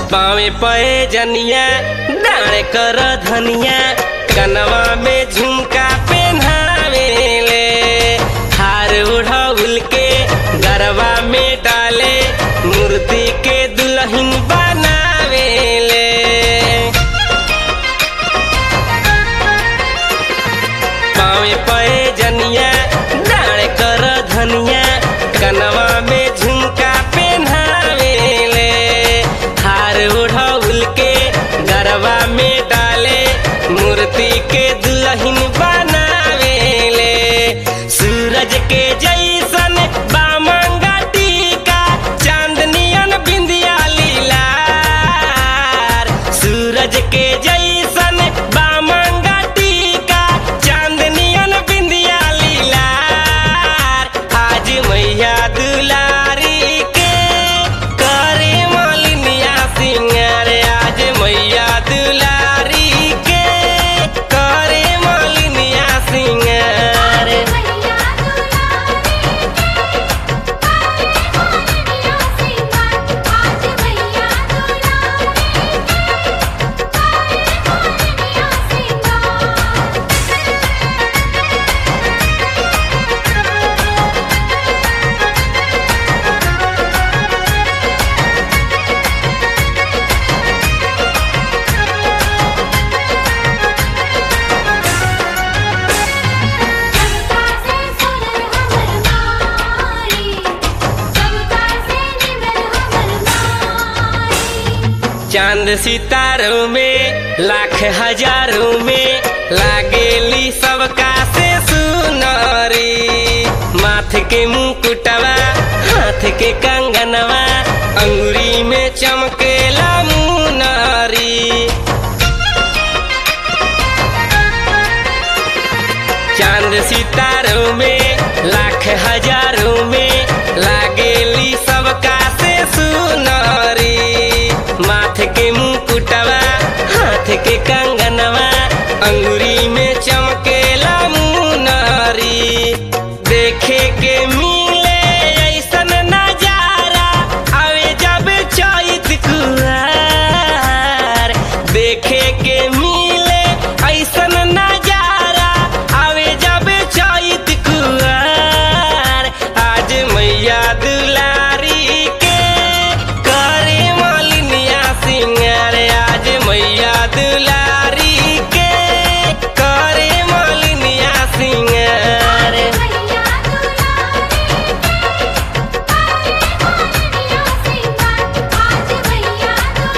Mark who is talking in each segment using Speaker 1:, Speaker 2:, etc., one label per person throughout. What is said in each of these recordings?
Speaker 1: पावे पए जनिया डाणे कर धनिया कनवा में झुमका पहनावेले हार उड़ाउल के गरबा में डाले मूर्ति के दुल्हन बनावेले पावे पए जनिया डाणे कर धनिया कनवा में झुमका पहनावेले हार उड़ाउल के गरबा में डाले मूर्ति के दुल्हन बनावेले सूरज के जैसन बामंगा टीका चांदनियन बिंदिया लीलार सूरज के जैसन बामंगा टीका चांदनियन बिंदिया लीलार आज मैया दुलारी के करे मालिनिया सिंगार आज मैया दुलारी के करे मालिनिया सिंगार
Speaker 2: मैया दुलारी के आज मैया
Speaker 1: चांद सितारों में लाख हजारों में लागेली सबका से सुनरी माथ के मुकुटवा हाथ के कंगनवा अंगुरी में चमकेला मुनरी चांद सितारों में लाख हजारों में लागेली सबका से सुनरी माथ के मुकुटवा हाथ के कंगनवा अंगुरी में चमकेला मुनरी देखे के मिले ऐसन नजारा आवे जब चैत कुआर देखे के मिले ऐसन नजारा आवे जब चैत कुआर आज मैया दुलारी के करे मालिनिया सिंगार आज मैया दुलारी के करे मालिनिया सिंगार
Speaker 2: मैया आज मैया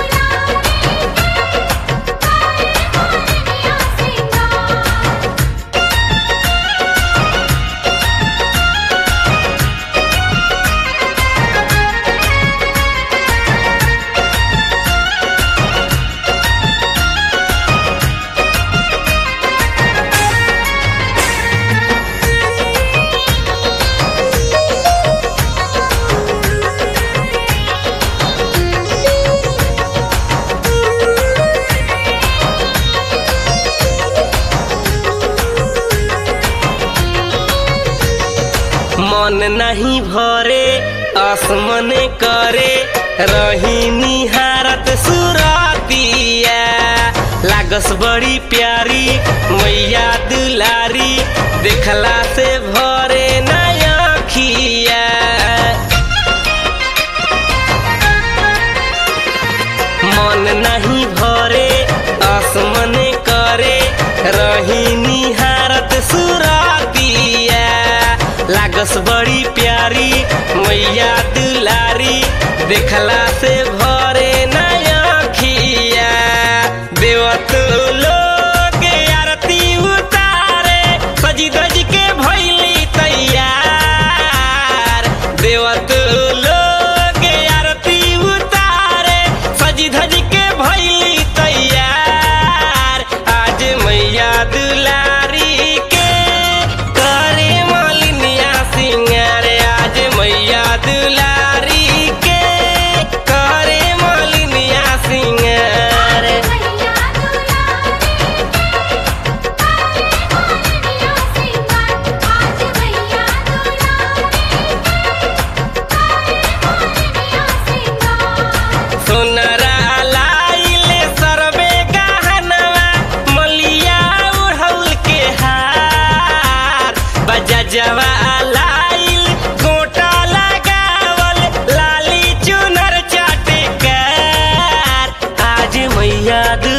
Speaker 1: मन नहीं भरे आसमन करे रही निहारत सुरतिया लागस बड़ी प्यारी मैया दुलारी देखला से भरे नया खिया मन नहीं भरे आसमन करे रही निहारत सुरतिया लागस बड़ी प्यारी मैया दुलारी देखला से भरे नया खिया देवत लोग आरती उतारे सजी धज के भैली तैयार देवत लोग आरती उतारे सजी धज के भैली तैयार आज मैया दुलारी के करे मालिनिया सिंगार आज मैया दुलारी के करे मैया